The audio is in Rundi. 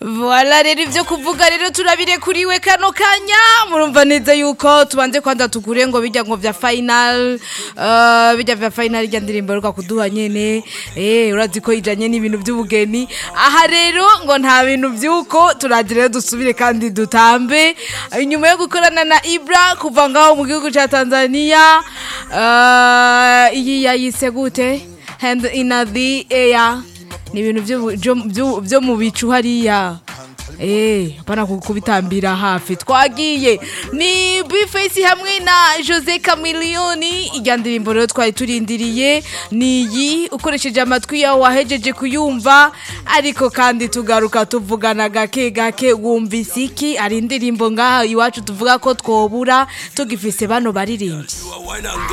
Voila rero ivyo kuvuga rero turabirekuriwe kano kanya murumva neza yuko tubanze kwanza tugure ngo bijya ngo vya final uh, bijya vya final rya ndirimbo ruka kuduha nyene eh urazi ko ijanye n'ibintu by'ubugeni aha rero ngo nta bintu vyuko turaje rero dusubire kandi dutambe inyuma yo gukorana na Ibra kuva ngaho mu gihugu ca Tanzania uh, iyi yayise gute hand in the air ni ibintu vyo- vyo- vyo- vyo mu bicu hariya Eh, hapana kubitambira hafi twagiye ni Bface hamwe na Jose Chameleone ijya ndirimbo rero twari turindiriye ni iyi ukoresheje amatwi yawe wahejeje kuyumva ariko kandi tugaruka tuvugana gake gake wumva isiki ari indirimbo ngaha iwacu tuvuga ko twobura tugifise bano baririmbyi Wine and